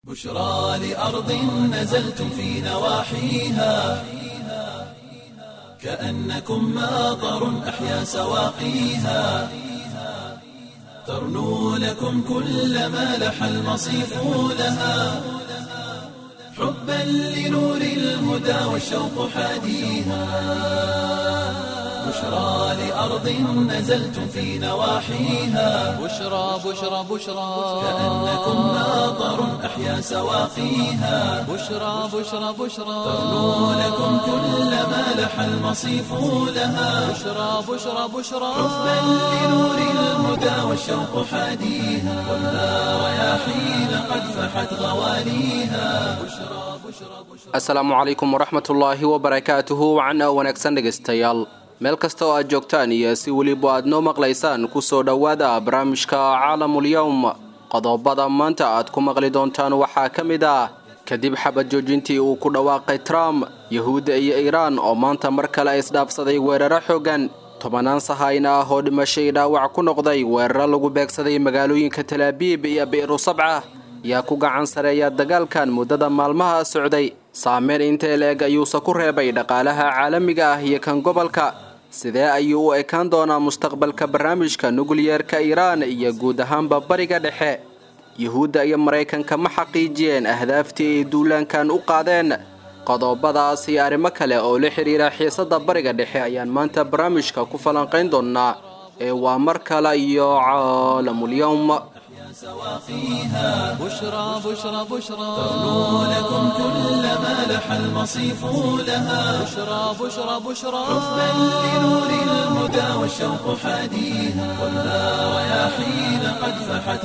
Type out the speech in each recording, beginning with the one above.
بشرى لأرض نزلتم في نواحيها كأنكم ماطر أحيا سواقيها ترنو لكم كل ما لح المصيف لها حبا لنور الهدى والشوق حاديها بشرى لأرض نزلتم في نواحيها بشرى بشرى بشرى كأنكم ماطر أحيا سواقيها بشرى بشرى بشرى ترنو لكم كل ما لح المصيف لها بشرى بشرى بشرى حبا لنور الهدى والشوق حاديها والنار رياحين قد فحت غواليها asalaamu calaykum waraxmatullaahi wabarakaatuhu wacan oo wanaagsan dhegaystayaal meel kasta oo aad joogtaan iyo si weliba aad noo maqlaysaan kusoo dhowaada barnaamijka caalamulyowm qodobada maanta aad ku maqli doontaan waxaa ka mid ah kadib xabad joojintii uu ku dhawaaqay trump yahuudda iyo iiraan oo maanta mar kale isdhaafsaday weeraro xooggan tobanaan sahayna ah oo dhimashay dhaawac ku noqday weeraro lagu beegsaday magaalooyinka talaabiib iyo bi'ru sabca yaa ku gacan sareeya dagaalkan muddada maalmaha socday saameyn intee la-eg ayuuse ku reebay dhaqaalaha caalamiga ah iyo kan gobolka sidee ayuu u ekaan doonaa mustaqbalka barnaamijka nukliyeerka iiraan iyo guud ahaanba bariga dhexe yuhuudda iyo maraykanka ma xaqiijiyeen ahdaaftii ay duulaankan u qaadeen qodobadaas iyo arrimo kale oo la xidhiira xiisadda bariga dhexe ayaan maanta barnaamijka ku falanqayn doonnaa ee waa mar kale iyo caalamulyowm سواقيها بشرى بشرى بشرى ترنو لكم كل ما لح المصيف لها بشرى بشرى بشرى حبا لنور الهدى والشوق حاديها والنار رياحين قد فحت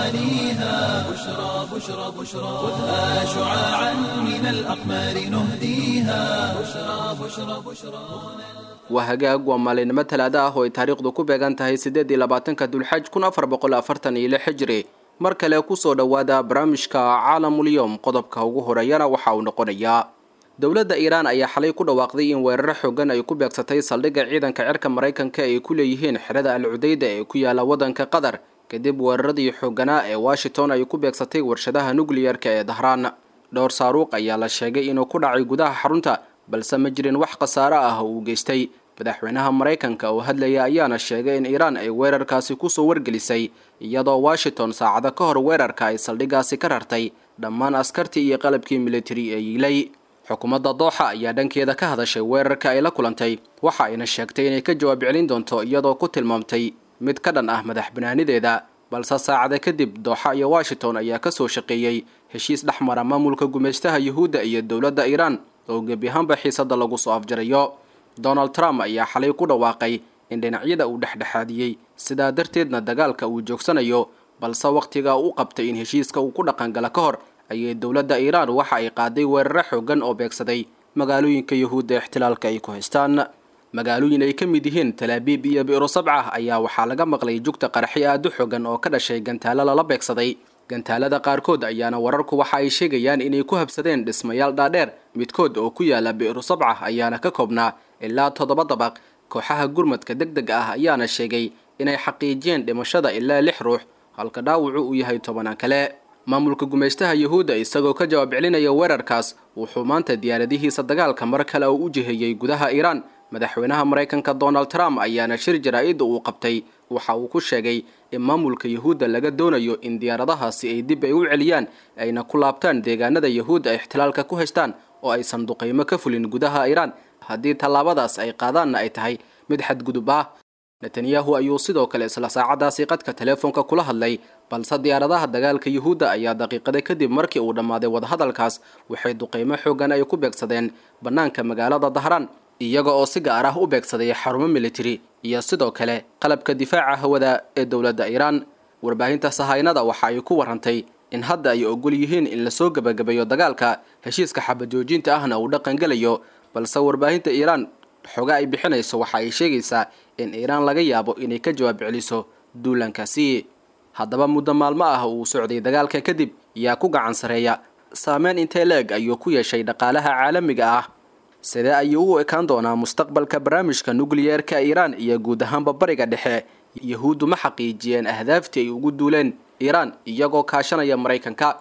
غواليها بشرى بشرى بشرى خذها شعاعا من الأقمار نهديها بشرى بشرى بشرى waa hagaag waa maalinimo talaado ah oo ay taariikhdu ku beegan tahay siddeed iyo labaatanka dulxaj kun afar boqol afartan iyo lix xijri mar kale kusoo dhowaada barnaamijka caalamulyowm qodobka ugu horeeyana waxa uu noqonayaa dowladda iiraan ayaa xalay ku dhawaaqday in weeraro xoogan ay ku beegsatay saldhigga ciidanka cirka maraykanka ay ku leeyihiin xerada al cudayda ee ku yaala waddanka qatar kadib weeraradii xooganaa ee washington ay ku beegsatay warshadaha nukliyerka ee dahraan dhowr saaruuq ayaa la sheegay inuu ku dhacay gudaha xarunta balse ma jirin wax khasaare ah oo uu geystay madaxweynaha maraykanka oo hadlaya ayaana sheegay in iiraan ay weerarkaasi kusoo wargelisay iyadoo washington saacado ka hor weerarka ay saldhiggaasi ka rartay dhammaan askartii iyo qalabkii militari ee yiilay xukuumadda dooxa ayaa dhankeeda ka hadashay weerarka ay la kulantay waxa ayna sheegtay inay ka jawaab celin doonto iyadoo ku tilmaamtay mid ka dhan ah madax banaanideeda balse saacada kadib dooxa iyo washington ayaa kasoo shaqeeyey heshiis dhex mara maamulka gumaystaha yuhuudda iyo dowladda iiraan oo gebi ahaanba xiisadda lagu soo afjarayo donald trump ayaa xalay ku dhawaaqay in dhinacyada uu dhexdhexaadiyey sidaa darteedna dagaalka uu joogsanayo balse wakhtiga u qabtay in heshiiska uu ku dhaqangala ka hor ayay dowladda iiraan waxa ay qaaday weeraro xoogan oo beegsaday magaalooyinka yuhuudda ixtilaalka ay ku haystaan magaalooyin ay ka mid yihiin talaabiib iyo bi'ro sabca ayaa waxaa laga maqlay jugta qaraxyo aad u xoogan oo ka dhashay gantaalo lala beegsaday gantaalada qaarkood ayaana wararku waxa ay sheegayaan inay ku habsadeen dhismayaal dhaadheer midkood oo ku yaala bi'ru sabca ayaana ka koobnaa ilaa toddoba dabaq kooxaha gurmadka deg deg ah ayaana sheegay inay xaqiijiyeen dhimashada ilaa lix ruux halka dhaawacu uu yahay tobanaan kale maamulka gumaystaha yuhuudda isagoo ka jawaab celinaya weerarkaas wuxuu maanta diyaaradihiisa dagaalka mar kale oo u jiheeyey gudaha iiraan madaxweynaha maraykanka donald trump ayaana shir jaraa-idda uu qabtay waxa uu ku sheegay in maamulka yuhuudda laga doonayo in diyaaradahaasi ay dib ay u celiyaan ayna ku laabtaan deegaanada yuhuudda ay ixtilaalka ku haystaan oo aysan duqaymo ka fulin gudaha iiraan haddii tallaabadaas ay qaadaanna ay tahay mid xadgudub ah netanyahu ayuu sidoo kale isla saacadaasi qadka teleefoonka kula hadlay balse diyaaradaha dagaalka yuhuudda ayaa daqiiqada kadib markii uu dhammaaday wadahadalkaas waxay duqaymo xoogan ay ku beegsadeen bannaanka magaalada dahraan iyaga oo si gaar ah u beegsaday xarumo militari iyo sidoo kale qalabka difaaca hawada ee dowladda iiraan warbaahinta sahaynada waxa ay ku warantay in hadda ay ogol yihiin in lasoo gebagabeeyo dagaalka heshiiska xabajoojinta ahna uu dhaqangelayo balse warbaahinta iiraan xoga ay bixinayso waxa ay sheegaysaa in iiraan laga yaabo inay ka jawaab celiso duulankaasi haddaba muddo maalmo ah uu socday dagaalka kadib yaa ku gacan sareeya saameyn intee leeg ayuu ku yeeshay dhaqaalaha caalamiga ah sidee ayuu u ekaan doonaa mustaqbalka barnaamijka nukliyeerka iiraan iyo guud ahaanba bariga dhexe yahuuddu ma xaqiijiyeen ahdaaftii ay ugu duuleen iiraan iyagoo kaashanaya maraykanka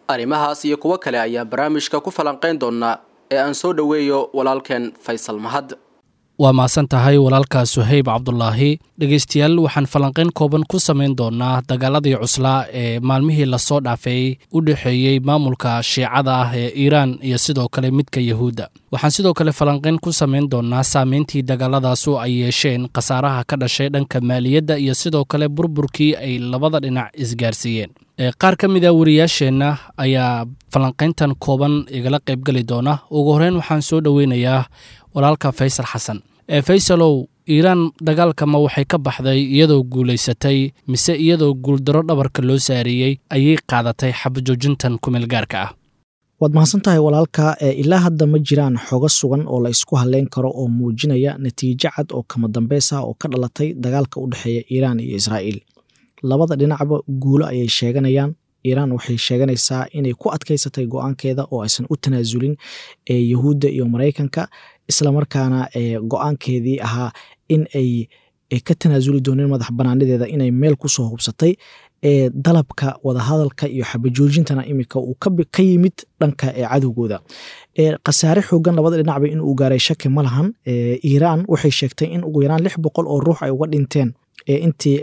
arrimahaas iyo kuwo kale ayaa barnaamijka ku falanqayn doonaa ee aan soo dhoweeyo walaalkeen faysal mahad waa mahadsan tahay walaalka suhayb cabdulaahi dhegeystayaal waxaan falanqayn kooban ku samayn doonaa dagaaladii cuslaa ee maalmihii lasoo dhaafeeyey u dhexeeyey maamulka shiicada ah ee iiraan iyo sidoo kale midka yahuudda waxaan sidoo kale falanqayn ku samayn doonaa saameyntii dagaaladaasu ay yeesheen khasaaraha ka dhashay dhanka maaliyadda iyo sidoo kale burburkii ay labada dhinac isgaarsiiyeen qaar ka mid a wariyaasheenna ayaa falanqayntan kooban igala qaybgeli doona ugu horeyn waxaan soo dhoweynayaa walaalka faysal xasan ee faysalow iiraan dagaalka ma waxay ka baxday iyadoo guulaysatay mise iyadoo guuldaro dhabarka loo saareeyey ayay qaadatay xabajoojintan kumeel gaarka ah waad mahadsan tahay walaalka ilaa hadda ma jiraan xogo sugan oo la isku haleyn karo oo muujinaya natiijo cad oo kama dambeys ah oo ka dhalatay dagaalka u dhexeeya iiraan iyo israa'iil labada dhinacba guulo ayay sheeganayaan iiraan waxay sheeganaysaa inay ku adkaysatay go-aankeeda oo aysan u tanaasulin yahuudda iyo maraykanka islamarkaana go-aankeedii ahaa in ay ka tanaasuli dooneen madax banaanideeda inay meel kusoo hubsatay dalabka wadahadalka iyo xabajoojintana imika uu ka yimid dhanka cadowgooda khasaare xoogan labada dhinacba in uu gaaray shaki ma lahan iiraan waxay sheegtay in ugu yaraan lix boqol oo ruux ay uga dhinteen intii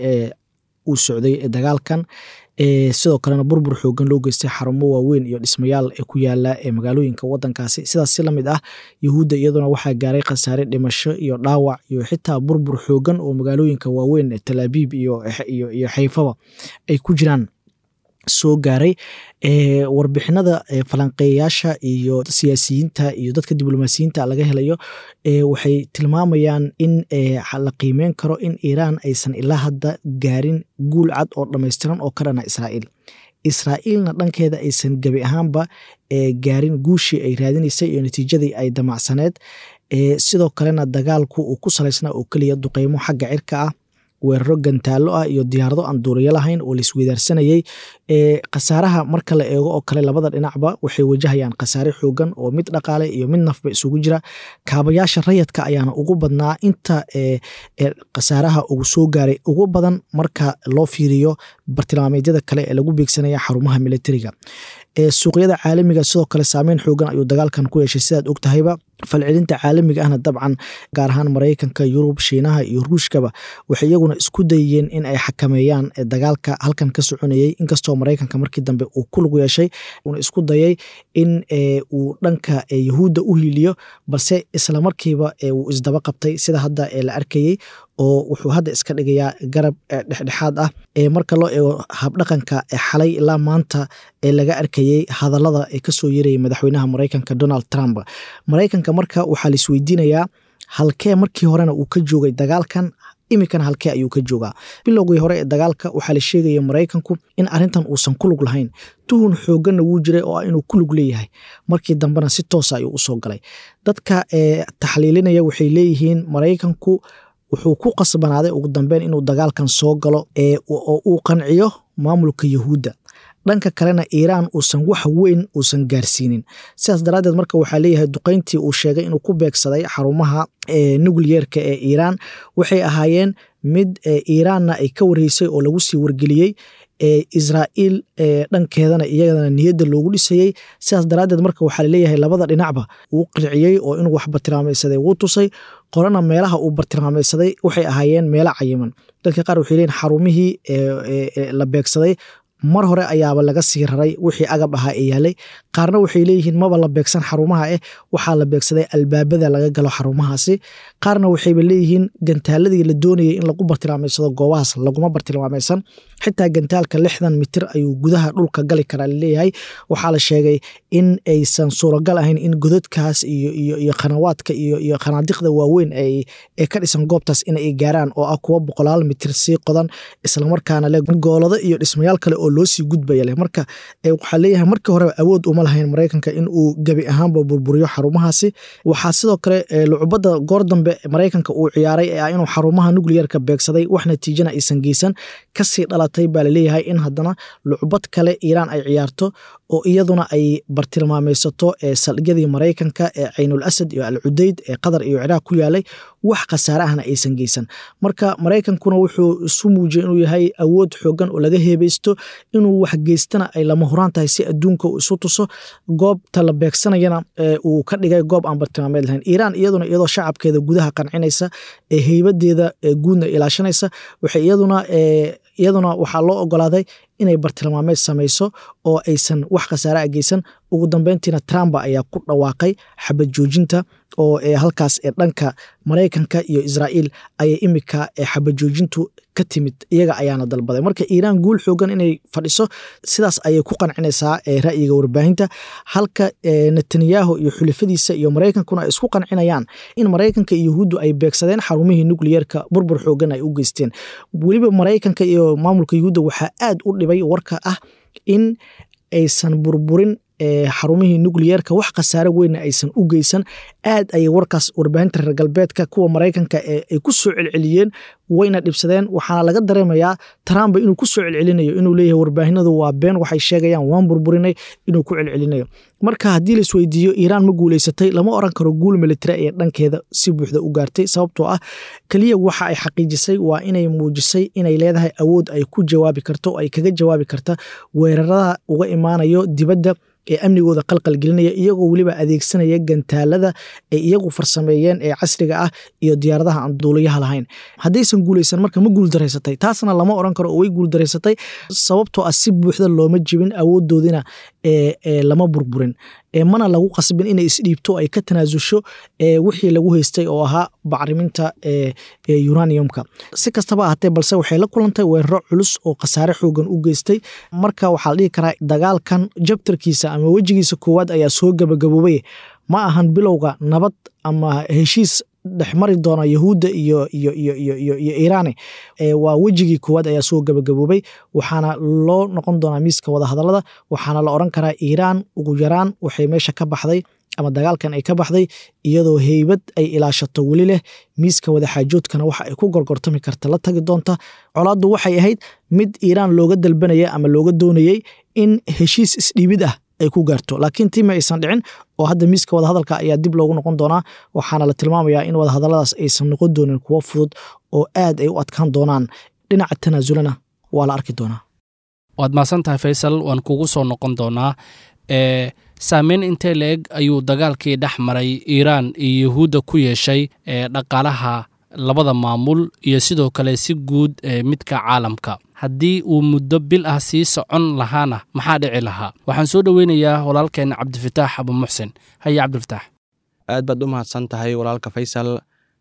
uu socday dagaalkan sidoo kalena burbur xoogan loo geystay xarumo waaweyn iyo dhismayaal ku yaala magaalooyinka wadankaasi sidaas si lamid ah yahuudda iyaduna waxaa gaaray khasaare dhimasho iyo dhaawac iyo xitaa burbur xoogan oo magaalooyinka waaweyn talaabiib iyo xayfaba ay ku jiraan soo gaaray warbixinada falanqeeyayaasha iyo siyaasiyiinta iyo dadka diblomaasiyiinta laga helayo waxay tilmaamayaan in la qiimeyn karo in iiraan aysan ilaa hadda gaarin guul cad oo dhammaystiran oo ka dhana israa'iil israa'iilna dhankeeda aysan gebi ahaanba gaarin guushii ay raadinaysay iyo natiijadii ay damacsaneed sidoo kalena dagaalku uu ku salaysnaa oo keliya duqeymo xagga cirka ah weeraro gantaallo ah iyo diyaarado aan duuriyo lahayn oo laisweydaarsanayey khasaaraha marka la eego oo kale labada dhinacba waxay wajahayaan khasaare xoogan oo mid dhaqaale iyo mid nafba isugu jira kaabayaasha rayadka ayaana ugu badnaa inta khasaaraha ugu soo gaaray ugu badan marka loo fiiriyo bartilmaameedyada kale ee lagu beegsanaya xarumaha militariga suuqyada caalamiga sidoo kale saameyn xoogan ayuu dagaalkan ku yeeshay sidaad og tahayba falcelinta caalamiga ahna dabcan gaar ahaan maraykanka yurub shiinaha iyo ruushkaba waxay iyaguna isku dayeen in ay xakameeyaan dagaalka halkan ka soconayey inkastoo maraykanka markii dambe uu ku lug yeeshay uuna isku dayay in uu dhanka yahuudda u hiiliyo balse islamarkiiba uu isdaba qabtay sida hadda la arkayey oo wuxuu hadda iska dhigayaa garab dhexdhexaad ah marka loo eego habdhaqanka xalay ilaa maanta ee laga arkayey hadallada ee kasoo yeerayay madaxweynaha maraykanka donald trump maraykanka marka waxaa la isweydiinayaa halkee markii horena uu ka joogay dagaalkan iminkana halkee ayuu ka joogaa bilowgii hore ee dagaalka waxaa la sheegaya maraykanku in arintan uusan ku lug lahayn tuhun xooganna wuu jiray oo ah inuu ku lug leeyahay markii dambena si toosa ayuu usoo galay dadka taxliilinaya waxay leeyihiin maraykanku wuxuu ku qasbanaaday ugu dambeyn inuu dagaalkan soo galo oo uu qanciyo maamulka yahuudda dhanka kalena iiraan uusan wax weyn uusan gaarsiinin sidaas daraaddeed marka waxaa leeyahay duqeyntii uu sheegay inuu ku beegsaday xarumaha nucleerka ee iiraan waxay ahaayeen mid iiraanna ay ka wareysay oo lagu sii wargeliyey israa'iil dhankeedana iyadana niyadda loogu dhisayey sidaas daraaddeed marka waxaa laleeyahay labada dhinacba wuu qirciyey oo inuu wax bartilmaamaysaday wuu tusay qorana meelaha uu bartilmaamaysaday waxay ahaayeen meelo cayiman dadka qaar waxay leeyihin xarumihii la beegsaday mar hore ayaaba laga sii raray wixii agab ahaa ee yaalay qaarna waxay leeyihiin maba la beegsan xarumaha eh waxaa la beegsaday albaabada laga galo xarumahaasi qaarna waxayba leeyihiin gantaaladii la doonayay in lagu bartilmaameysado goobahaas laguma bartilmaamaysan xitaa gantaalka lixdan mitir ayuu gudaha dhulka gali karaa laleeyahay waxaa la sheegay in aysan suuragal ahayn in godadkaas iyo khanawaadka iyo khanaadiqda waaweyn ee ka dhisan goobtaas inay gaaraan oo ah kuwa boqolaal mitir sii qodan islamarkaana le goolado iyo dhismayaal kale oo loo sii gudbaya leh marka waxaa leeyahay markii horeba awood uma lahayn maraykanka in uu gebi ahaanba burburiyo xarumahaasi waxaa sidoo kale lucubada goor dambe maraykanka uu ciyaaray ee ah inuu xarumaha nucleerka beegsaday wax natiijana aysan geysan kasii dhalatay baa laleeyahay in haddana lucubad kale iiraan ay ciyaarto oo iyaduna ay bartilmaameysato ee saldhigyadii maraykanka ee caynul asad iyo al cudeyd ee qatar iyo ciraaq ku yaalay wax khasaare ahna aysan geysan marka maraykankuna wuxuu isu muujiyay inuu yahay awood xoogan oo laga heebeysto inuu wax geystana ay lama huraan tahay si adduunka uu isu tuso goobta la beegsanayana uu ka dhigay goob aan bartilmaameed lahayn iiraan iyaduna iyadoo shacabkeeda gudaha qancinaysa ee heybadeeda guudna ilaashanaysa waxay iyaduna iyaduna waxaa loo ogolaaday inay bartilmaameed samayso oo aysan wax khasaare a geysan ugu dambeyntiina trump ayaa ku dhawaaqay xabad joojinta oo halkaas ee dhanka maraykanka iyo israa'iil ayay imika xabad joojintu ka timid iyaga ayaana dalbaday marka iiraan guul xoogan inay fadhiso sidaas ayay ku qancinaysaa ra'yiga warbaahinta halka netanyahu iyo xulifadiisa iyo maraykankuna ay isku qancinayaan in maraykanka iyo yahuuddu ay beegsadeen xarumihii nukliyeerka burbur xoogan ay u geysteen weliba maraykanka iyo maamulka yahuudda waxaa aad u dhibay warka ah in aysan burburin xarumihii nukliyeerka wax khasaare weynna aysan u geysan aad ayay warkaas warbaahinta reer galbeedka kuwa maraykanka ay ku soo celceliyeen wayna dhibsadeen waxaana laga dareemayaa trump inuu ku soo celcelinayo inuu leeyahay warbaahinadu waa been waxay sheegayaan waan burburinay inuu ku celcelinayo marka haddii la isweydiiyo iiraan ma guuleysatay lama oran karo guul militari ee dhankeeda si buuxda u gaartay sababtoo ah keliya waxa ay xaqiijisay waa inay muujisay inay leedahay awood ay ku jawaabi karto oo ay kaga jawaabi karta weerarada uga imaanayo dibadda ee amnigooda qalqal gelinaya iyagoo weliba adeegsanaya gantaalada ay iyagu farsameeyeen ee casriga ah iyo diyaaradaha aan duuliyaha lahayn haddaysan guuleysan marka ma guuldaraysatay taasna lama oran karo oo way guuldaraysatay sababtoo ah si buuxda looma jibin awoodoodina lama burburin mana lagu qasbin inay isdhiibto ay ka tanaasusho wixii lagu haystay oo ahaa bacriminta uraniumka si kastaba ahatee balse waxay la kulantay weeraro culus oo khasaare xoogan u geystay marka waxaa la dhihi karaa dagaalkan jabtarkiisa ama wejigiisa koowaad ayaa soo gabagaboobay ma ahan bilowga nabad ama heshiis dhexmari doona yahuudda iyo iyo iyo iyo iyo iyo iiraani waa wejigii koowaad ayaa soo gabagaboobay waxaana loo noqon doonaa miiska wadahadallada waxaana la oran karaa iiraan ugu yaraan waxay meesha ka baxday ama dagaalkan ay ka baxday iyadoo heybad ay ilaashato weli leh miiska wadaxaajoodkana waxa ay ku gorgortami karta la tagi doonta colaaddu waxay ahayd mid iiraan looga dalbanaya ama looga doonayey in heshiis isdhiibid ah ay ku gaarto laakiin tiima aysan dhicin oo hadda miiska wadahadalka ayaa dib loogu noqon doonaa waxaana la tilmaamayaa in wadahadalladaas aysan noqon doonin kuwo fudud oo aad ay u adkaan doonaan dhinaca tanaasulana waa la arki doonaa waad mahadsan tahay faysal waan kugu soo noqon doonaa e saameyn intee la-eg ayuu dagaalkii dhex maray iiraan iyo yahuudda ku yeeshay ee dhaqaalaha labada maamul iyo sidoo kale si guud ee midka caalamka haddii uu muddo bil ah sii socon lahaana maxaa dhici lahaa waxaan soo dhoweynayaa walaalkeen cabdifataax abuumuxsin haye cabdifataax aad baad u mahadsan tahay walaalka faysal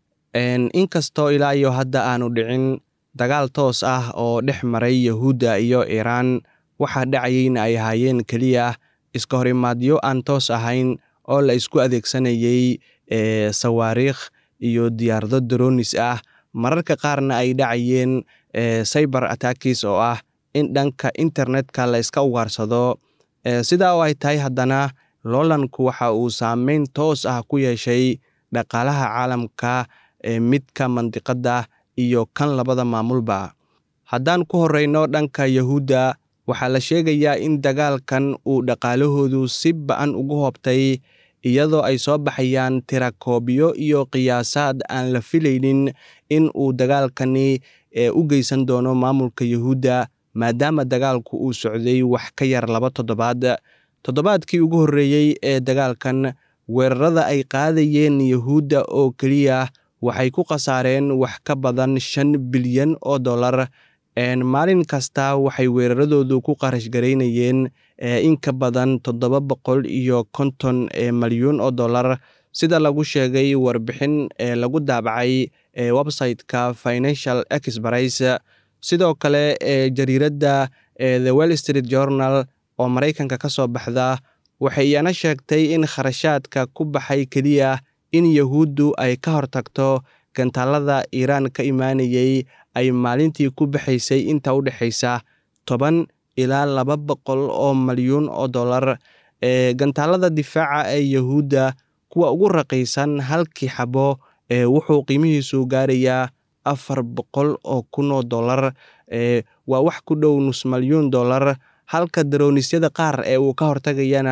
inkastoo ilaa iyo hadda aanu dhicin dagaal toos ah oo dhex maray yahuudda iyo iiraan waxaa dhacayeyna ay ahaayeen keliya iska horimaadyo aan toos ahayn oo la isku adeegsanayey sawaariikh iyo diyaarado daroonis ah mararka qaarna ay dhacayeen cyber attackis oo ah in dhanka internetka la iska ugaarsado sidaa oo ay tahay haddana loolanku waxa uu saameyn toos ah ku yeeshay dhaqaalaha caalamka midka mandiqadda iyo kan labada maamulba haddaan ku horeyno dhanka yahuudda waxaa la sheegayaa in dagaalkan uu dhaqaalahoodu si ba-an ugu hoobtay iyadoo ay soo baxayaan tirakoobyo iyo qiyaasaad aan la filaynin in uu dagaalkani u geysan doono maamulka yahuudda maadaama dagaalku uu socday wax ka yar laba toddobaad toddobaadkii ugu horreeyey ee dagaalkan weerarada ay qaadayeen yahuudda oo keliya waxay ku khasaareen wax ka badan shan bilyan oo dollar maalin kasta waxay weeraradoodu ku qarash garaynayeen in ka badan toddoba boqol iyo konton malyuun oo dollar sida lagu sheegay warbixin ee lagu daabacay website-ka financial exprice sidoo kale jariiradda the well street journal oo maraykanka ka soo baxda waxay iyana sheegtay in kharashaadka ku baxay keliya in yahuuddu ay ka hortagto gantaalada iiraan ka imaanayey ay maalintii ku baxaysay inta u dhexaysa toban ilaa laba boqol oo malyuun oo dollar gantaalada difaaca ee yahuudda kuwa ugu raqiisan halkii xabo wuxuu qiimihiisu gaarayaa afar boqol oo kun oo dollar waa wax ku dhow nus malyuun dollar halka daronisyada qaar ee uu ka hortagayana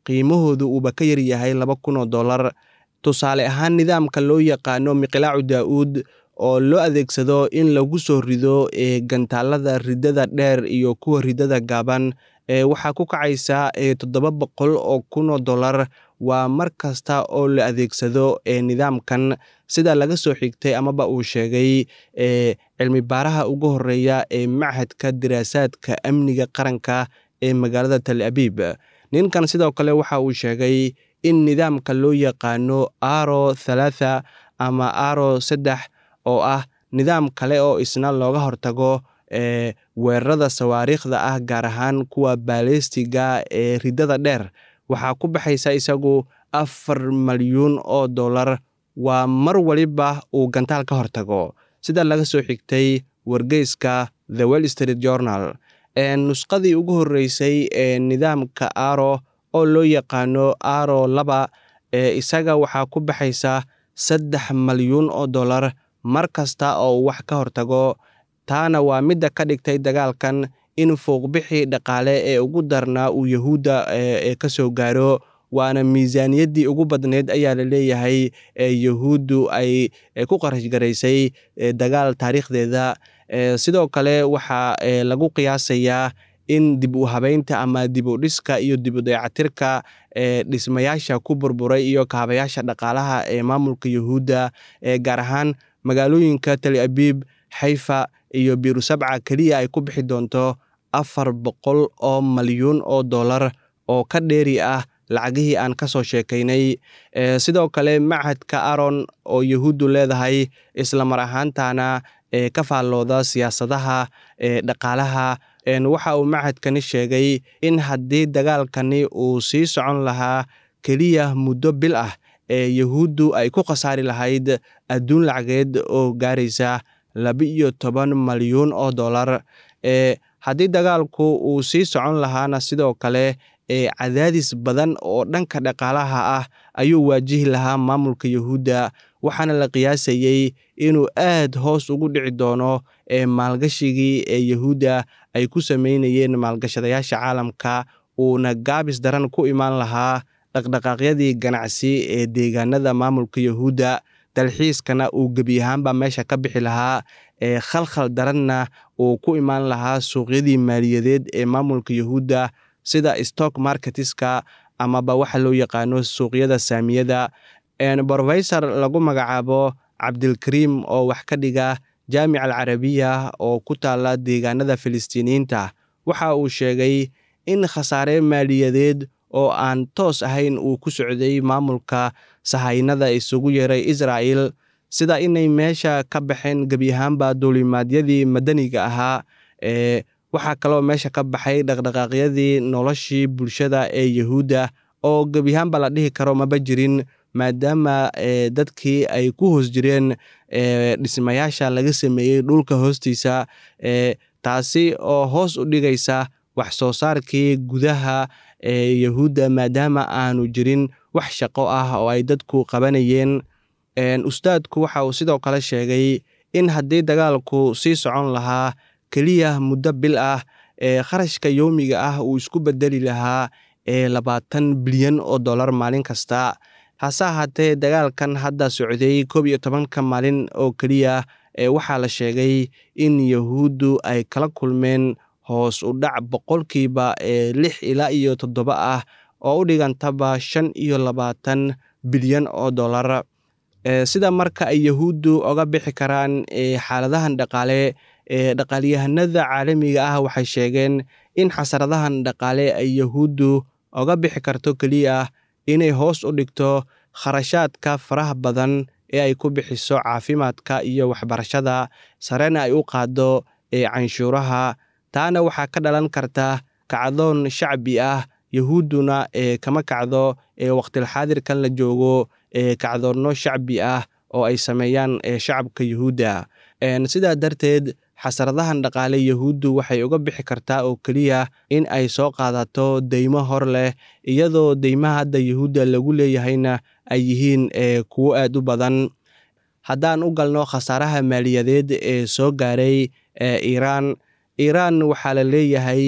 qiimahoodu uuba ka yaryahay laba kun oo dollar tusaale ahaan nidaamka loo yaqaano miqlaacu daa'uud oo loo adeegsado in lagu soo rido gantaalada ridada dheer iyo kuwa ridada gaaban waxaa ku kacaysa toddoba boqol oo kun oo dollar waa mar kasta oo la adeegsado nidaamkan sida laga soo xigtay amaba uu sheegay cilmi baaraha ugu horeeya ee machadka diraasaadka amniga qaranka ee magaalada tal abiib ninkan sidoo kale waxa uu sheegay in nidaamka loo yaqaano aro thalaatha ama aro saddex oo ah nidaam kale oo isna looga hortago weerarada sawaariikhda ah gaar ahaan kuwa baalistiga ee ridada dheer waxaa ku baxaysa isagu afar malyuun oo dollar waa mar waliba uu gantaal ka hortago sida laga soo xigtay wargeyska the well street journal nusqadii ugu horreysay ee nidaamka aro oo loo yaqaano aro laba isaga waxaa ku baxaysa saddex malyuun oo dollar mar kasta oo uu wax ka hortago taana waa midda ka dhigtay dagaalkan in fouqbixii dhaqaale ee ugu darnaa uu yahuudda ee ka soo gaaro waana miisaaniyaddii ugu badneyd ayaa la leeyahay yahuuddu ay ku qarash garaysay dagaal taariikhdeeda sidoo kale waxaa lagu qiyaasayaa in dib u habeynta ama dib u dhiska iyo dib u dayacatirka dhismayaasha ku burburay iyo kaabayaasha dhaqaalaha ee maamulka yahuudda gaar ahaan magaalooyinka tal abiib xayfa iyo biirusabca keliya ay ku bixi doonto afar boqol oo malyuun oo dollar oo ka dheeri ah lacagihii aan ka soo sheekaynay sidoo kale machadka aron oo yahuuddu leedahay isla mar ahaantana ka faallooda siyaasadaha dhaqaalaha waxa uu machadkani sheegay in haddii dagaalkani uu sii socon lahaa keliya muddo bil ah ee yahuuddu ay ku khasaari lahayd adduun lacageed oo gaaraysa laba-iyo toban malyuun oo dollar haddii dagaalku uu sii socon lahaana sidoo kale cadaadis badan oo dhanka dhaqaalaha ah ayuu waajihi lahaa maamulka yahuudda waxaana la qiyaasayey inuu aad hoos ugu dhici doono maalgashigii ee yahuudda ay ku sameynayeen maalgashadayaasha caalamka uuna gaabis daran ku imaan lahaa dhaqdhaqaaqyadii ganacsi ee deegaanada maamulka yahuudda dalxiiskana uu gebi ahaanba meesha ka bixi lahaa ee khalkhal daranna uu ku imaan lahaa suuqyadii maaliyadeed ee maamulka yahuudda sida stock marketiska amaba waxa loo yaqaano suuqyada saamiyada brofesor lagu magacaabo cabdilkariim oo wax ka dhiga jaamic alcarabiya oo ku taala deegaanada filistiiniyiinta waxa uu sheegay in khasaare maaliyadeed oo aan toos ahayn uu ku socday maamulka sahaynada isugu yeeray israa'el sida inay meesha ka baxeen gebi ahaanba duulimaadyadii madaniga ahaa ee waxaa kaloo meesha ka baxay dhaqdhaqaaqyadii noloshii bulshada ee yahuudda oo gebi ahaanba la dhihi karo maba jirin maadaama dadkii ay ku hoos jireen dhismayaasha laga sameeyey dhulka hoostiisa taasi oo hoos u dhigaysa wax soo saarkii gudaha ee yahuudda maadaama aanu jirin wax shaqo ah oo ay dadku qabanayeen ustaadku waxa uu sidoo kale sheegay in haddii dagaalku sii socon lahaa keliya muddo bil ah ee kharashka yowmiga ah uu isku bedeli lahaa ee labaatan bilyan oo dollar maalin kasta hase ahaatee dagaalkan hadda socday koob iyo tobanka maalin oo keliya ee waxaa la sheegay in yahuuddu ay kala kulmeen hoos u dhac boqolkiiba ee lix ilaa iyo toddoba ah oo u dhigantaba shan iyo labaatan bilyan oo dollar sida marka ay yahuuddu oga bixi karaan xaaladahan dhaqaale ee dhaqaalyahanada caalamiga ah waxay sheegeen in xasaradahan dhaqaale ay yahuuddu oga bixi karto keliya inay hoos u dhigto kharashaadka faraha badan ee ay ku bixiso caafimaadka iyo waxbarashada sarena ay u qaado ee canshuuraha taana waxaa ka dhalan karta kacdoon shacbi ah yahuudduna ee kama kacdo ee waqtilxaadirkan la joogo ee kacdoonno shacbi ah oo ay sameeyaan shacabka yahuudda sidaa darteed xasaradahan dhaqaale yahuuddu waxay uga bixi kartaa oo keliya in ay soo qaadato deymo hor leh iyadoo deymaha hadda yahuudda lagu leeyahayna ay yihiin kuwo aad u badan haddaan u galno khasaaraha maaliyadeed ee soo gaaray iiraan iiraan waxaa la leeyahay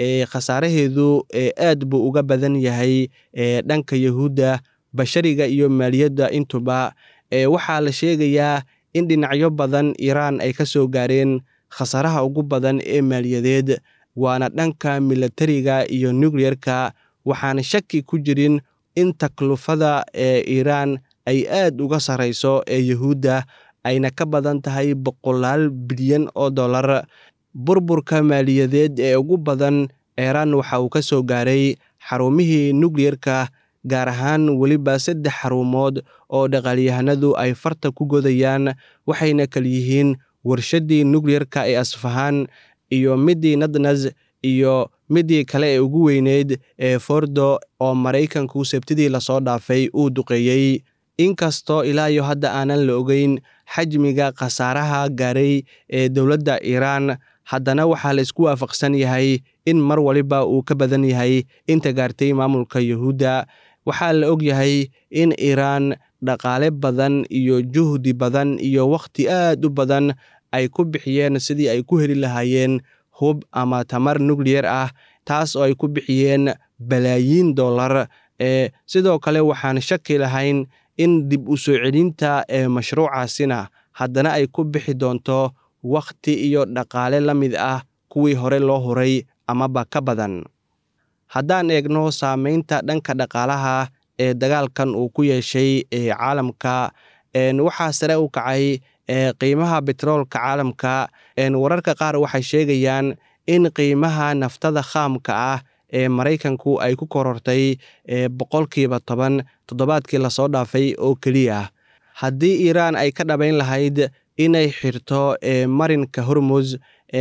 khasaaraheedu aad buu uga badan yahay dhanka yahuudda bashariga iyo maaliyadda intuba waxaa la sheegayaa in dhinacyo badan iiraan ay ka soo gaareen khasaaraha ugu badan ee maaliyadeed waana dhanka milatariga iyo nukliyerka waxaana shaki ku jirin in taklufada ee iiraan ay aad uga sarrayso ee yahuudda ayna ka badan tahay boqolaal bilyan oo dollar burburka maaliyadeed ee ugu badan iiraan waxa uu ka soo gaaray xarumihii nukliyerka gaar ahaan weliba saddex xarumood oo dhaqaalyahanadu ay farta ku godayaan waxayna kal yihiin warshaddii nukliyerka ee asfahaan iyo middii nadnas iyo middii kale ee ugu weyneyd ee fordo oo maraykanku sabtidii lasoo dhaafay uu duqeeyey inkastoo ilaa iyo hadda aanan la ogeyn xajmiga khasaaraha gaaray ee dowladda iiraan haddana waxaa la isku waafaqsan yahay in mar waliba uu ka badan yahay inta gaartay maamulka yahuudda waxaa la og yahay in iiraan dhaqaale badan iyo juhdi badan iyo wakhti aad u badan ay ku bixiyeen sidii ay ku heli lahaayeen hub ama tamar nukliyer ah taas oo ay ku bixiyeen balaayiin dollar ee sidoo kale waxaan shaki lahayn in dib u soo celinta ee mashruucaasina haddana ay ku bixi doonto wakhti iyo dhaqaale la mid ah kuwii hore loo huray amaba ka badan haddaan eegno saameynta dhanka dhaqaalaha ee dagaalkan uu ku yeeshay ee caalamka waxaa sare u kacay qiimaha betroolka caalamka wararka qaar waxay sheegayaan in qiimaha naftada khaamka ah ee maraykanku ay ku korortay boqolkiiba toban toddobaadkii lasoo dhaafay oo keliya haddii iiraan ay ka dhabayn lahayd inay xirto marinka hormuz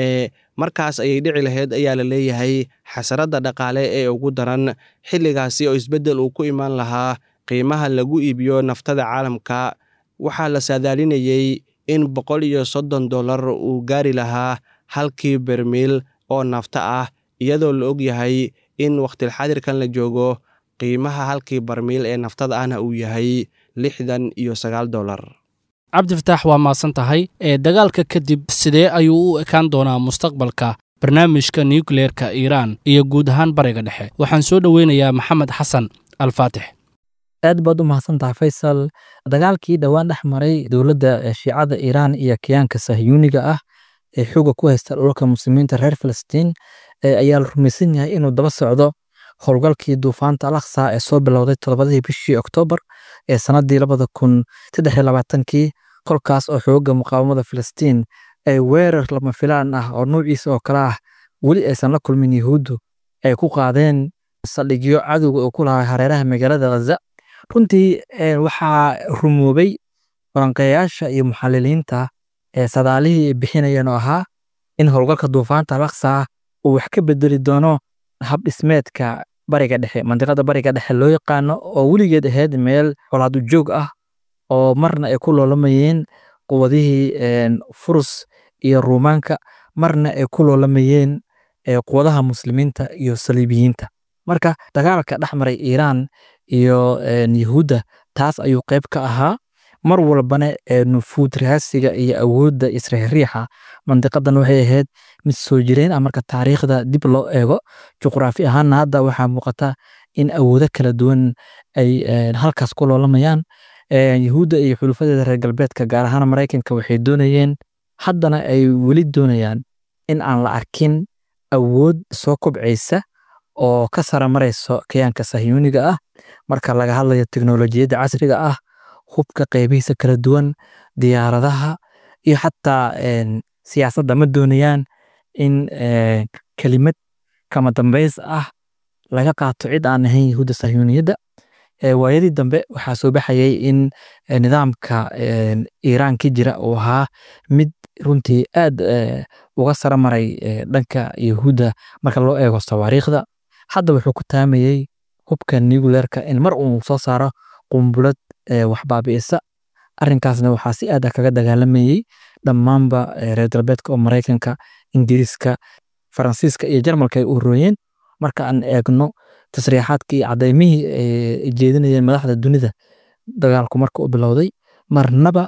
markaas ayay dhici lahayd ayaa la leeyahay xasaradda dhaqaale ee ugu daran xilligaasi oo isbeddel uu ku imaan lahaa qiimaha lagu iibiyo naftada caalamka waxaa la saadaalinayey in boqol iyo soddon dollar uu gaari lahaa halkii bermiil oo nafta ah iyadoo la og yahay in wakhtilxadirkan la joogo qiimaha halkii barmiil ee naftada ahna uu yahay lixdan iyo sagaal dollar cabdifataax waa maadsan tahay ee dagaalka kadib sidee ayuu u ekaan doonaa mustaqbalka barnaamijka nukleerka iiraan iyo guud ahaan bariga dhexe waxaan soo dhoweynayaa maxamed xasan alfaatix aad baad u mahadsantahay faysal dagaalkii dhowaan dhex maray dowladda shiicada iiraan iyo kiyaanka sahyuuniga ah ee xooga ku haysta dhulka muslimiinta reer falastiin ayaa la rumaysan yahay inuu daba socdo howlgalkii duufaanta alaksa ee soo bilowday toddobadii bishii oktoobar ee sanadii labada kun saddex iyo labaatankii kolkaas oo xooga muqaawamada filistiin ay weerar lama filaan ah oo nuuciisa oo kale ah weli aysan la kulmin yahuuddu ay ku qaadeen saldhigyo cadowga oo ku lahaa hareeraha magaalada ghaza runtii waxaa rumoobay falanqeeyaasha iyo muxaliliinta ee sadaalihii ay bixinayeen oo ahaa in howlgalka duufaanta alaksa uu wax ka bedeli doono hab dhismeedka bariga dhexe mandiqada bariga dhexe loo yaqaano oo weligeed ahayd meel colaadu joog ah oo marna ay ku loolamayeen quwadihii furus iyo ruumaanka marna ay ku loolamayeen quwadaha muslimiinta iyo saliibiyiinta marka dagaalka dhex maray iiraan iyo yahuudda taas ayuu qayb ka ahaa mar walbana nufuud raasiga iyo awoodda israexriixa mandiqadan waxay ahayd mid soo jireen ah marka taariikhda dib loo eego juqraafi ahaanna hadda waxaa muuqata in awoodo kala duwan ay halkaas ku loolamayaan yahuudda iyo xulufadeeda reer galbeedka gaar ahaan maraykanka waxay doonayeen haddana ay weli doonayaan in aan la arkin awood soo kobcaysa oo ka sara marayso kayaanka sahyuuniga ah marka laga hadlayo teknolojiyadda casriga ah hubka qeybihiisa kala duwan diyaaradaha iyo xataa siyaasadda ma doonayaan in kelimad kama dambays ah laga qaato cid aan ahayn yahuudda sahyuuniyadda waayadii dambe waxaa soo baxayay in nidaamka iiraan ka jira uu ahaa mid runtii aad uga sara maray dhanka yahuudda marka loo eego tawaariikhda hadda wuxuu ku taamayey hubka nucleerka in mar uu soo saaro qumbulad waxbaabi'isa arrinkaasna waxaa si aad ah kaga dagaalamayey dhammaanba reer galbeedka oo maraykanka ingiriiska faransiiska iyo jarmalka ay u horooyeen marka aan eegno tasriixaadkii iyo cadaymihii ay jeedinayeen madaxda dunida dagaalku marka u bilowday marnaba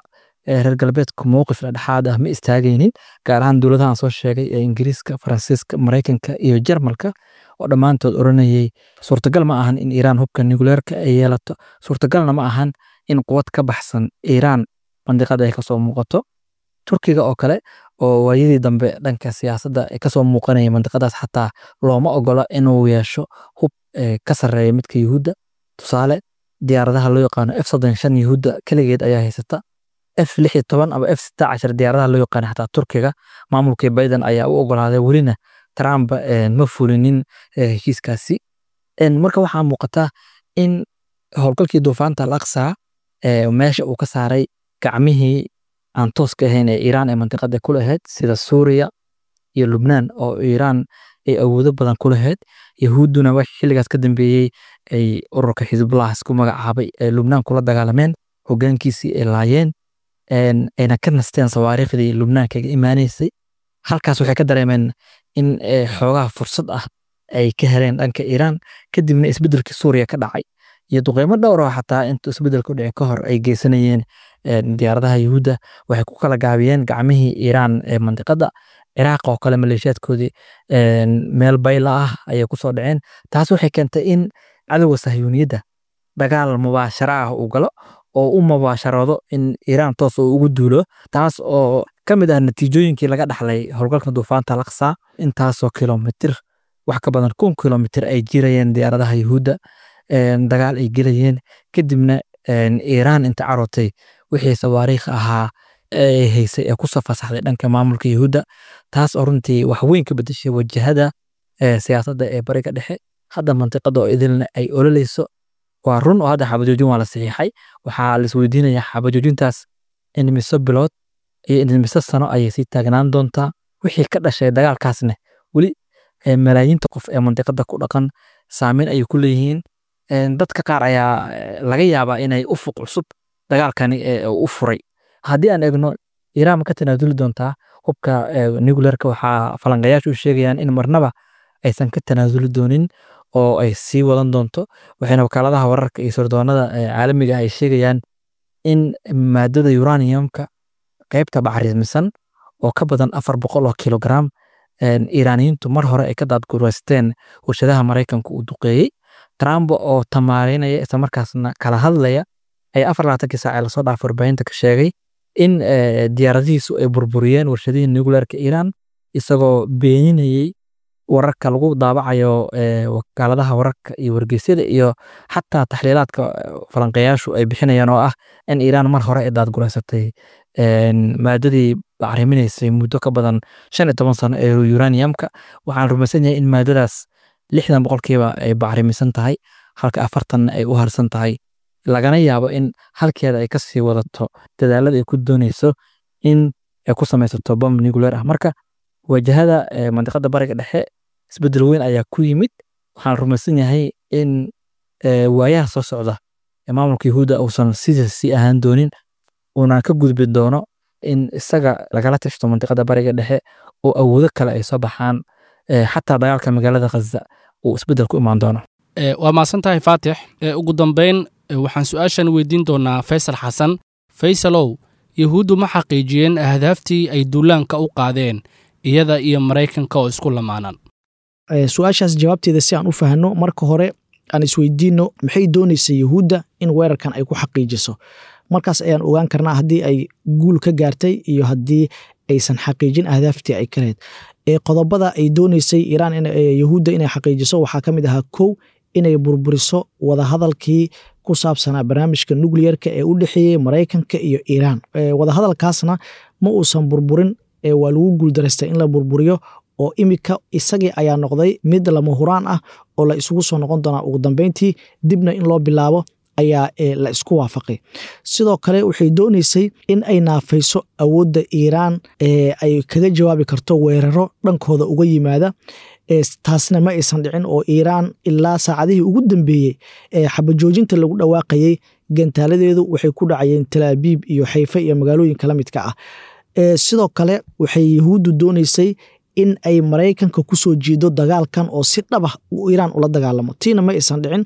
reer galbeedka mowqif dhexdhexaad ah ma istaagaynin gaar ahaan dowladahan soo sheegay ee ingiriiska faransiiska maraykanka iyo jarmalka oo dhammaantood oranayay suurtagal ma ahan in iiraan hubka nucleerka ay yeelato suurtagalna ma ahan in quwad ka baxsan iiraan mandiqada ay kasoo muuqato turkiga oo kale oo waayadii dambe dhanka siyaasadda kasoo muuqanaya mandiqadaas xataa looma ogola inuu yeesho hub ka sarreeya midka yuhuudda tusaale diyaaradaha loo yaqaano f soddon shan yuhuudda keligeed ayaa haysata f lix iyo toban ama f sita cashar diyaaradaha loo yaqaano xataa turkiga maamulkii biden ayaa u ogolaaday welina trump ma fulinin heshiiskaasi marka waxaa muuqata in howlgalkii duufaanta al aqsa meesha uu ka saaray gacmihii aan tooska ahayn ee iiraan ee mantiqada ku lahayd sida suuriya iyo lubnaan oo iiraan ay awoodo badan ku lahayd yahuudduna wax xilligaas ka dambeeyey ay ururka xisbullah isku magacaabay ee lubnaan kula dagaalameen hogaankiisii ay laayeen ayna ka nasteen sawaariikhdii lubnaan kaga imaanaysay halkaas waxay ka dareemeen in xoogaha fursad ah ay ka heleen dhanka iiraan kadibna isbedelkii suuriya ka dhacay iyo duqeymo dhowr oo xataa intuu isbedelku dhici ka hor ay geysanayeen diyaaradaha yuhuudda waxay ku kala gaabiyeen gacmihii iiraan ee mandiqada ciraaq oo kale maleeshiyaadkoodii meel bayla ah ayay kusoo dhaceen taas waxay keentay in cadowga sahyuuniyadda dagaal mubaashara ah uu galo oo u mubaasharoodo in iiraan toos uu ugu duulo taas oo ka mid ah natiijooyinkii laga dhaxlay howlgalka duufaanta laksa intaasoo kilomitir wax ka badan kun kilomitir ay jirayeen diyaaradaha yuhuudda dagaal ay gelayeen kadibna iiraan inta carootay wixii sawaariikh ahaa ee haysay ee kusoo fasaxday dhanka maamulka yuhuudda taas oo runtii wax weyn ka bedeshay wajahada siyaasadda ee bariga dhexe hadda mantiqada oo idilna ay ololeyso waa run oo hadda xabajoojin waa la saxiixay waxaa la isweydiinayaa xabajoojintaas in mise bilood iyo in mise sano ayay sii taagnaan doontaa wixii ka dhashay dagaalkaasne weli malaayiinta qof ee mantiqada ku dhaqan saameyn ayay ku leeyihiin dadka qaar ayaa laga yaabaa inay ufuq cusub dagaalkani u furay haddii aan eegno iiraan ma ka tanaasuli doontaa hubka nucleerka waxaa falanqayaashu u sheegayaan in marnaba aysan ka tanaasuli doonin oo ay sii wadan doonto waxayna wakaaladaha wararka iyo sirdoonada caalamiga ay sheegayaan in maadada uraniumka qaybta bacrimisan oo ka badan afar boqol oo kilogram iiraaniyiintu mar hore ay ka daadgureysteen warshadaha maraykanka uu duqeeyey trump oo tamaarinaya isla markaasna kala hadlaya ayaa afar labaatankii saac ee lasoo dhaafay warbaahinta ka sheegay in diyaaradihiisu ay burburiyeen warshadihii nucleerka iiraan isagoo beeninayey wararka lagu daabacayo wakaaladaha wararka iyo wargeysyada iyo xataa taxliilaadka falanqeeyaashu ay bixinayaan oo ah in iiraan mar hore ay daadgureysatay maadadii bacriminaysay muddo ka badan shan iyo toban sano ee uraniumka waxaan rumaysan yahay in maadadaas lixdan boqolkiiba ay bacrimisan tahay halka afartanna ay u harsan tahay lagana yaabo in halkeeda ay kasii wadato dadaalada ay ku dooneyso in ay ku samaysato bom nucleer ah marka wajahada mandiqada bariga dhexe isbedel weyn ayaa ku yimid waxaan rumaysan yahay in waayaha soo socda ee maamulka yahuudda uusan sidaas sii ahaan doonin uuna ka gudbi doono in isaga lagala tashto mandiqada bariga dhexe oo awoodo kale ay soo baxaan xataa dagaalka magaalada khaza uu isbedel ku imaan doono waa mahadsan tahay faatix ugu dambeyn waxaan su-aashan weydiin doonaa faysal xasan faysalow yahuuddu ma xaqiijiyeen ahdaaftii ay duulaanka u qaadeen iyada iyo maraykanka oo isku lamaanan su-aashaas jawaabteeda si aan u fahanno marka hore aan isweydiinno maxay doonaysa yahuudda in weerarkan ay ku xaqiijiso markaas ayaan ogaan karnaa haddii ay guul ka gaartay iyo haddii aysan xaqiijin ahdaaftii ay ka lahayd qodobada ay dooneysay iiraan yahuudda inay xaqiijiso waxaa ka mid ahaa kow inay burburiso wadahadalkii ku saabsanaa barnaamijka nucleerka ee u dhexeeyey maraykanka iyo iiraan wadahadalkaasna ma uusan burburin waa lagu guuldaraystay in la burburiyo oo imika isagii ayaa noqday mid lama huraan ah oo la isugu soo noqon doonaa ugu dambeyntii dibna in loo bilaabo ayaa la isku waafaqay sidoo kale waxay dooneysay in ay naafayso awoodda iiraan ay kaga jawaabi karto weeraro dhankooda uga yimaada taasna ma aysan dhicin oo iiraan ilaa saacadihii ugu dambeeyey xabajoojinta lagu dhawaaqayey gantaaladeedu waxay ku dhacayeen talaabiib iyo xayfe iyo magaalooyinka la midka ah sidoo kale waxay yahuuddu dooneysay in ay maraykanka kusoo jiido dagaalkan oo si dhabah iiraan ula dagaalamo tiina ma aysan dhicin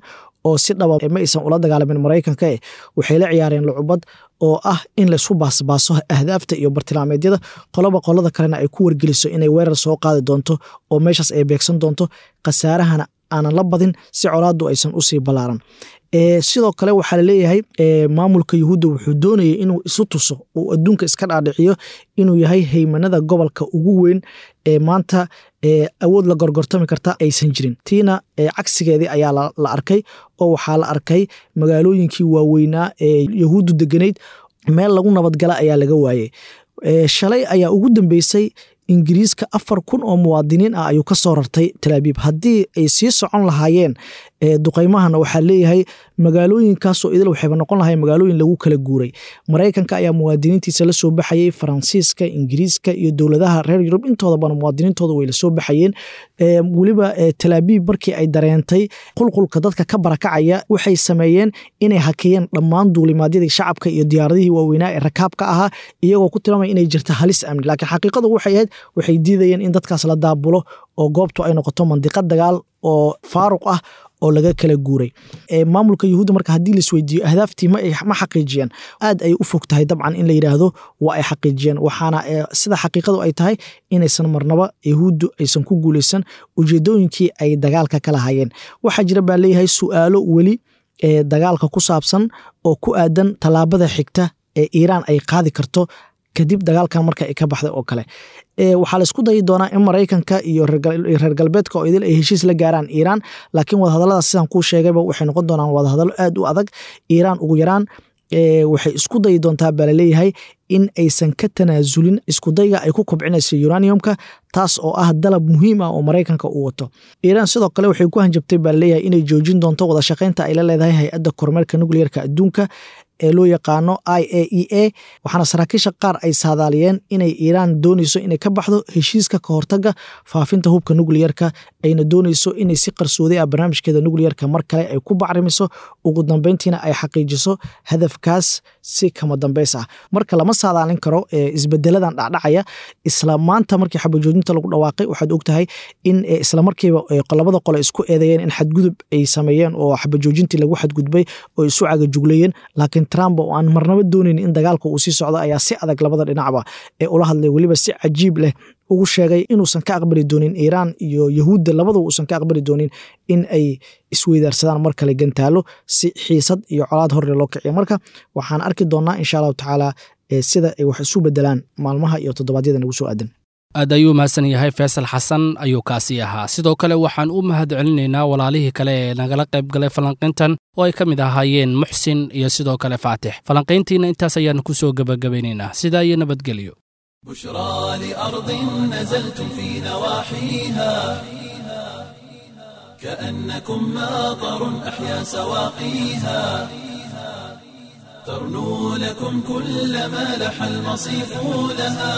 oo si dhaba ma aysan ula dagaalamin maraykanka eh waxay la ciyaareen lucubad oo ah in laysku baasbaaso ahdaafta iyo bartilmaameedyada qoloba qolada kalena ay ku wargeliso inay weerar soo qaadi doonto oo meeshaas ay beegsan doonto khasaarahana aanan la badin si colaadu aysan usii ballaaran sidoo kale waxaa laleeyahay maamulka yuhuudda wuxuu doonayay inuu isu tuso uu adduunka iska dhaadhiciyo inuu yahay haymanada gobolka ugu weyn ee maanta awood la gorgortami karta aysan jirin tiina cagsigeedii ayaa la arkay oo waxaa la arkay magaalooyinkii waaweynaa ee yahuuddu deganayd meel lagu nabadgala ayaa laga waayey shalay ayaa ugu dambeysay ingiriiska afar kun oo muwaadiniin ah ayuu ka soo rartay talaabiib haddii ay sii socon lahaayeen duqaymahana waxaa leeyahay magaalooyinkaasoo idil waxayba noqon lahay magaalooyin lagu kala guuray maraykanka ayaa muwaadiniintiisa la soo baxayey faransiiska ingiriiska iyo dowladaha reer yurub intoodabana muwaadiniintooda way lasoo baxayeen weliba talaabiib markii ay dareentay qulqulka dadka ka barakacaya waxay sameeyeen inay hakiyeen dhammaan duulimaadyadii shacabka iyo diyaaradihii waaweynaa ee rakaabka ahaa iyagoo ku tilmaamaya inay jirta halis amni laakiin xaqiiqadu waxay ahayd waxay diidayeen in dadkaas la daabulo oo goobtu ay noqoto mandiqad dagaal oo faaruq ah oo laga kala guuray maamulka yuhuudda marka haddii laisweydiiyo ahdaaftii ma xaqiijiyeen aad ay u fog tahay dabcan in la yidhaahdo waa ay xaqiijiyeen waxaana sida xaqiiqadu ay tahay inaysan marnaba yahuuddu aysan ku guuleysan ujeedooyinkii ay dagaalka ka lahayeen waxaa jira baa leeyahay su'aalo weli dagaalka ku saabsan oo ku aadan tallaabada xigta ee iiraan ay qaadi karto kadib dagaalkan marka ay ka baxday oo kale waxaa laisku dayi doonaa in maraykanka iyo reer galbeedka oo idil ay heshiis la gaaraan iiraan laakiin wadahadalladaas sidaan kuu sheegayba waxay noqon doonaan wadahadallo aad u adag iiraan ugu yaraan waxay isku dayi doontaa baa laleeyahay in aysan ka tanaasulin iskudayga ay ku kobcinayso uraniumka taas oo ah dalab muhiim ah oo maraykanka uu wato iiraan sidoo kale waxay ku hanjabtay baa laleeyahay inay joojin doonto wada shaqaynta ay la leedahay hay-adda kormeerka nucleerka adduunka ee loo yaqaano i a e a waxaana saraakiisha qaar ay saadaaliyeen inay iiraan dooneyso inay ka baxdo heshiiska ka hortaga faafinta hubka nucliyerka ayna dooneyso inay si qarsooday ah barnaamijkeeda nucliyerka mar kale ay ku bacrimiso ugu dambeyntiina ay xaqiijiso hadafkaas si kama dambeys ah marka lama saadaalin karo isbedeladan dhacdhacaya isla maanta markii xabajoojinta lagu dhawaaqay waxaad ogtahay in islamarkiiba labada qole isku eedeeyeen in xadgudub ay sameeyeen oo xabajoojintii lagu xadgudbay oo isu cagajuglayeen laakiin trump oo aan marnaba doonayn in dagaalka uu sii socdo ayaa si adag labada dhinacba ee ula hadlay weliba si cajiib leh ugu sheegay inuusan ka aqbali doonin iiraan iyo yahuudda labadaba uusan ka aqbali doonin in ay isweydaarsadaan mar kale gantaalo si xiisad iyo colaad horre loo kiciyo marka waxaan arki doonnaa insha allahu tacaala sida ay wax isu bedelaan maalmaha iyo toddobaadyada nagu soo aadan aad ayuu mahadsan yahay faysal xasan ayuu kaasi ahaa sidoo kale waxaan u mahad celinaynaa walaalihii kale ee nagala qayb galay falanqayntan oo ay ka mid ahaayeen muxsin iyo sidoo kale faatix falanqayntiina intaas ayaanu ku soo gebagabaynaynaa sidaa iyo nabadgelyo بشرى لأرض نزلتم في نواحيها كأنكم ماطر أحيا سواقيها ترنو لكم كل ما لح المصيف لها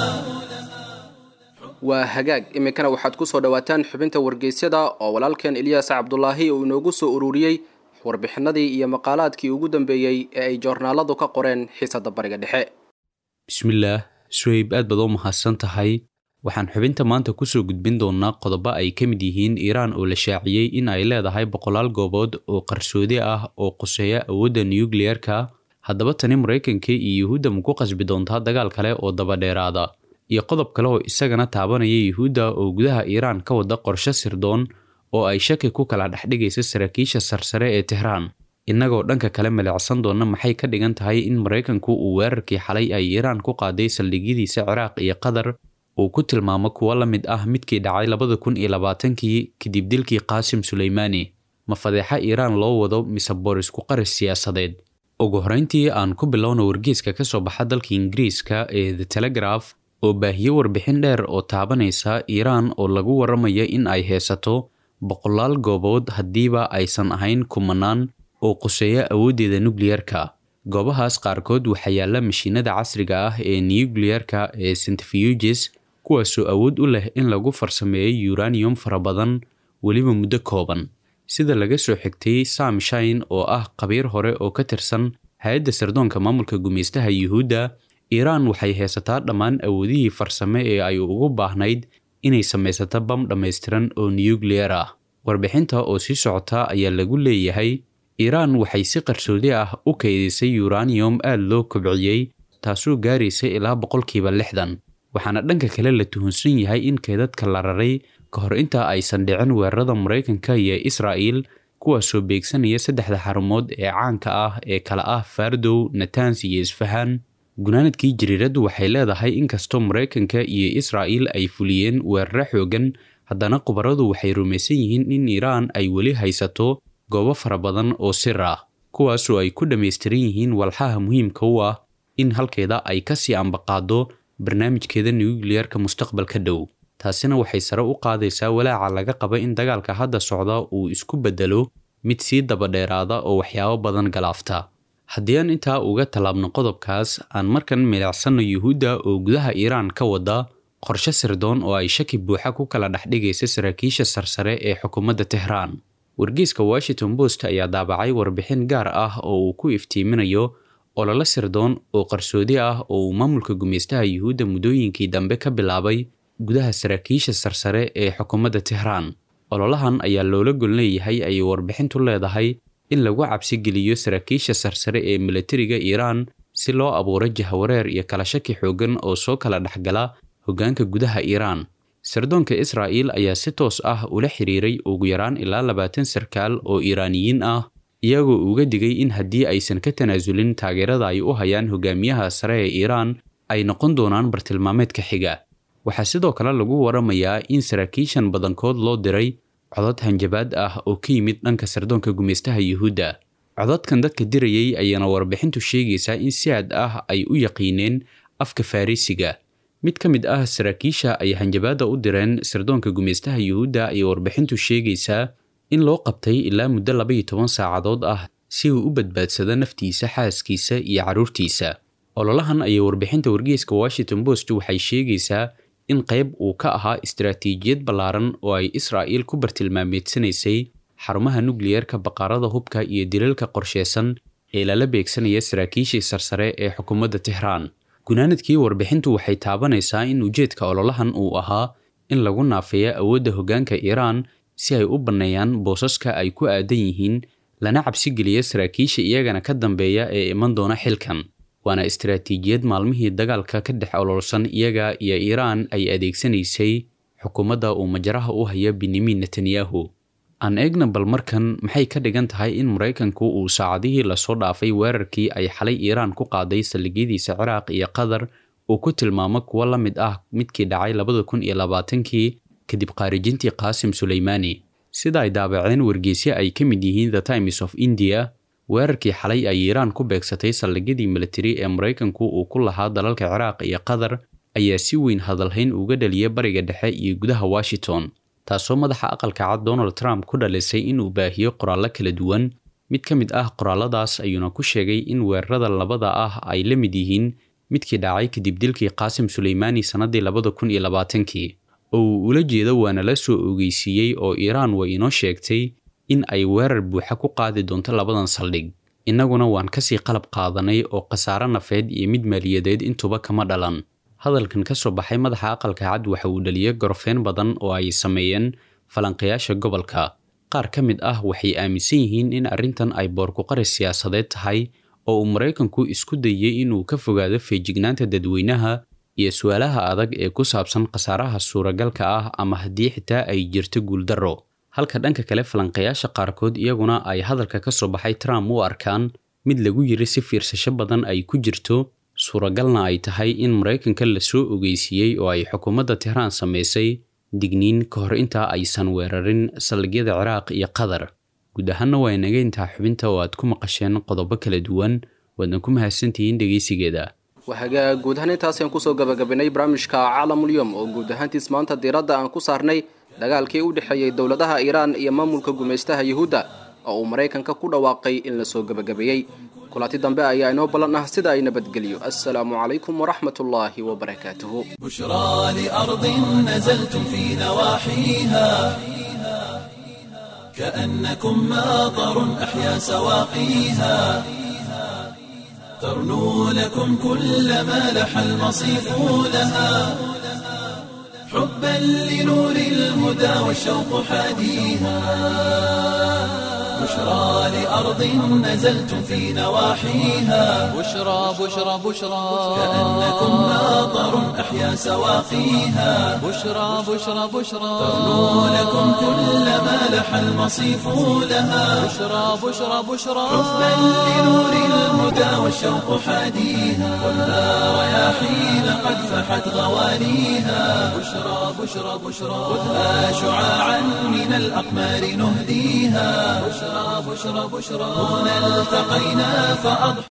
waa hagaag iminkana waxaad ku soo dhowaataan xubinta wargeysyada oo walaalkeen eliyaas cabdulaahi uu inoogu soo ururiyey warbixinadii iyo maqaalaadkii ugu dambeeyey ee ay joornaaladu ka qoreen xiisadda bariga dhexe bismillaah suhayb aad baad oo mahadsan tahay waxaan xubinta maanta kusoo gudbin doonnaa qodobo ay ka mid yihiin iiraan oo la shaaciyey in ay leedahay boqolaal goobood oo qarsoodi ah oo quseeya awoodda nukliyeerka haddaba tani maraykanka iyo yuhuudda ma ku qasbi doontaa dagaal kale oo dabadheeraada iyo qodob kale oo isagana taabanaya yuhuudda oo gudaha iiraan ka wada qorshe sirdoon oo ay shaki ku kala dhexdhigaysa saraakiisha sarsare ee tehraan innagoo dhanka kale milicsan doonna maxay ka dhigan tahay in maraykanku uu weerarkii xalay ay iiraan ku qaaday saldhigyadiisa ciraaq iyo qatar uu ku tilmaamo kuwo la mid ah midkii dhacay labada kun iyo labaatankii kadib dilkii qaasim suleymaani ma fadeexa iiraan loo wado mise boorisku qaris siyaasadeed ugu horreyntii aan ku bilowna wargeyska ka soo baxa dalka ingiriiska ee the telegraph oo baahiye warbixin dheer oo taabanaysa iiraan oo lagu warramaya in ay heesato boqolaal goobood haddiiba aysan ahayn kumanaan oo quseeya awooddeeda nukliyerka goobahaas qaarkood waxaa yaalla mashiinada casriga ah ee nukliyerka ee centrifuges kuwaasoo awood u leh in lagu farsameeyo uranium fara badan weliba muddo kooban sida laga soo xigtay sam shine oo ah khabiir hore oo ka tirsan hay-adda sirdoonka maamulka gumaystaha yuhuudda iiraan waxay haysataa dhammaan awoodihii farsame ee ay ugu baahnayd inay samaysato bam dhammaystiran oo nukliyar ah warbixinta oo sii socota ayaa lagu leeyahay iiraan waxay si qarsoodi ah u kaydisay uranium aad loo kobciyey taasoo gaaraysa ilaa boqolkiiba lixdan waxaana dhanka kale la tuhunsan yahay in keedadka la raray ka hor inta aysan dhicin weerarada maraykanka iyo israa'il kuwaasoo beegsanaya saddexda xarumood ee caanka ah ee kala ah fardow natans iyo isfahan gunaanadkii jariiraddu waxay leedahay inkastoo maraykanka iyo israa'il ay fuliyeen weeraro xoogan haddana khubaradu waxay rumaysan yihiin in iiraan ay weli haysato goobo fara badan oo sir ah kuwaasoo ay ku dhammaystiran yihiin walxaha muhiimka u ah in halkeeda ay kasii ambaqaado barnaamijkeeda nukliyarka mustaqbalka dhow taasina waxay sare u qaadaysaa walaaca laga qaba in dagaalka hadda socda uu isku beddelo mid sii dabadheeraada oo waxyaabo badan galaafta haddii aan intaa uga tallaabno qodobkaas aan markan milicsanno yuhuudda oo gudaha iiraan ka wada qorshe sirdoon oo ay shaki buuxa ku kala dhexdhigaysa saraakiisha sarsare ee xukuumadda tehraan wargeyska washington post ayaa daabacay warbixin gaar ah oo uu ku iftiiminayo ololo sirdoon oo qarsoodi ah oo uu maamulka gumeystaha yuhuudda muddooyinkii dambe ka bilaabay gudaha saraakiisha sarsare ee xukuumadda tehraan ololahan ayaa loola gol leeyahay ayay warbixintu leedahay in lagu cabsi geliyo saraakiisha sarsare ee milatariga iiraan si loo abuuro jahwareer iyo kala shaki xoogan oo soo kala dhexgala hoggaanka gudaha iiraan sirdoonka israa'iil ayaa si toos ah ula xiriiray ugu yaraan ilaa labaatan sarkaal oo iiraaniyiin ah iyagoo uga digay in haddii aysan ka tanaasulin taageerada ay u hayaan hogaamiyaha sare ee iiraan ay noqon doonaan bartilmaameedka xiga waxaa sidoo kale lagu waramayaa in saraakiishan badankood loo diray codod hanjabaad ah oo ka yimid dhanka sirdoonka gumeystaha yuhuudda cododkan dadka dirayay ayaana warbixintu sheegaysaa in si aad ah ay u yaqiineen afka farrisiga mid ka mid ah saraakiisha ay hanjabaadda u direen sirdoonka gumeystaha yuhuudda ayay warbixintu sheegaysaa in loo qabtay ilaa muddo labaiyo toban saacadood ah si uu u badbaadsado naftiisa xaaskiisa iyo carruurtiisa ololahan ayay warbixinta wargeyska washington post waxay sheegaysaa in qayb uu ka ahaa istaraatiijiyad ballaaran oo ay israa'iil ku bartilmaameedsanaysay xarumaha nukliyarka baqaarada hubka iyo dilalka qorsheysan ee lala beegsanaya saraakiishii sarsare ee xukuumadda tehraan gunaanadkii warbixintu waxay taabanaysaa in ujeedka ololahan uu ahaa in lagu naafeeyo awoodda hoggaanka iiraan si ay u banneeyaan boosaska ay ku aadan yihiin lana cabsi geliya saraakiisha iyagana ka dambeeya ee iman doona xilkan waana istaraatiijiyad maalmihii dagaalka ka dhex ololsan iyaga iyo iiraan ay adeegsanaysay xukuumadda uu majaraha u haya benyamin netanyahu aan eegna bal markan maxay ka dhigan tahay in maraykanku uu saacadihii lasoo dhaafay weerarkii ay xalay iiraan ku qaaday saldhigyadiisa ciraaq iyo qatar uu ku tilmaamo kuwo la mid ah midkii dhacay labada kun iyo labaatankii kadib khaarijintii qaasim suleymaani sida ay daabaceen wargeysyo ay ka mid yihiin the times of india weerarkii xalay ay iiraan ku beegsatay saldhigyadii militari ee maraykanku uu ku lahaa dalalka ciraaq iyo qatar ayaa si weyn hadalhayn uga dhaliya bariga dhexe iyo gudaha washington taasoo madaxa aqalka cad donald trump ku dhalisay inuu baahiyo qoraallo kala duwan mid ka mid ah qoraalladaas ayuuna ku sheegay in weerarada labada ah ay la mid yihiin midkii dhacay kadib dilkii qaasim suleymaani sannadii labada kun iyo labaatankii oo uu ula jeedo waana la soo ogeysiiyey oo iiraan way inoo sheegtay in ay weerar buuxa ku qaadi doonto labadan saldhig innaguna waan kasii qalab qaadanay oo khasaare nafeed iyo mid maaliyadeed intuba kama dhalan hadalkan ka soo baxay madaxa aqalka cad waxa uu dhaliyay gorofeyn badan oo ay sameeyeen falanqayaasha gobolka qaar ka mid ah waxay aaminsan yihiin in arrintan ay boorkuqari siyaasadeed tahay oo uu maraykanku isku dayey inuu ka fogaado feejignaanta dadweynaha iyo su-aalaha adag ee ku saabsan khasaaraha suuragalka ah ama haddii xitaa ay jirto guuldarro halka dhanka kale falanqayaasha qaarkood iyaguna ay hadalka ka soo baxay trump u arkaan mid lagu yiri si fiirsasho badan ay ku jirto suuragalna ay tahay in maraykanka lasoo ogeysiiyey oo ay xukuumadda tehraan samaysay digniin ka hor intaa aysan weerarin saldhigyada ciraaq iyo qatar guud ahaanna waa inaga intaa xubinta oo aad ku maqasheen qodobo kala duwan waadna ku mahadsantihiin dhegeysigeeda wahagaa guud ahaan intaasaan kusoo gabagabinay barnaamijka caalamulyoom oo guud ahaantiis maanta diiradda aan ku saarnay dagaalkii u dhexeeyey dowladaha iiraan iyo maamulka gumaystaha yuhuudda oo uu maraykanka ku dhawaaqay in lasoo gebagabeeyey kulanti dambe ayaa inoo ballan ah sida ay nabadgeliyo assalaamu calaykum waraxmat ullaahi wabarakaatuhu بشرى لأرض نزلتم في نواحيها كأنكم ماطر أحيا سواقيها ترنو لكم كل ما لح المصيف لها حبا لنور الهدى والشوق حاديها بشرى لأرض نزلتم في نواحيها بشرى بشرى بشرى كأنكم ماطر أحيا سواقيها بشرى بشرى بشرى ترنو لكم كل ما لح المصيف لها بشرى بشرى بشرى حبا لنور الهدى والشوق حاديها خذها رياحين قد فحت غوانيها بشرى بشرى بشرى خذها شعاعا من الأقمار نهديها بشرى بشرى بشرى هنا التقينا فأضحى